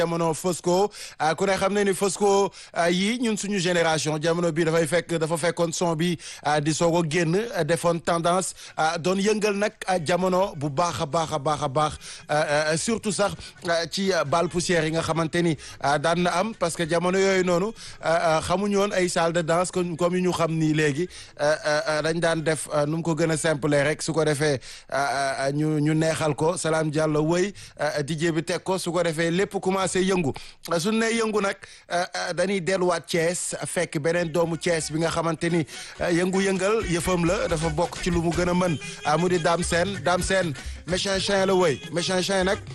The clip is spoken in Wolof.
jamono Fosco ku ne xam ne ni Fosco yi ñun suñu génération jamono bi dafay fekk dafa fekkoon son bi di soog a génn defoon tendance doon yëngal nag jamono bu baax a baax a baax a baax surtout sax ci bal poussière yi nga xamante ni daan na am parce que jamono yooyu noonu xamuñu woon ay salle de danse comme yu ñu xam nii léegi dañ daan def nu mu ko gën a simple rek su ko defee ñu ñu neexal ko Salam Diallo wëy DJ bi teg ko su ko defee lépp commencé yëngu suñ ne yëngu nag dañuy delluwaat Thiès fekk beneen doomu Thiès bi nga xamante ni yëngu-yëngal yëfam la dafa bokk ci lu mu gën a mën mu di Dame Sène Dame Sène méchant chien la wëy méchant chien nag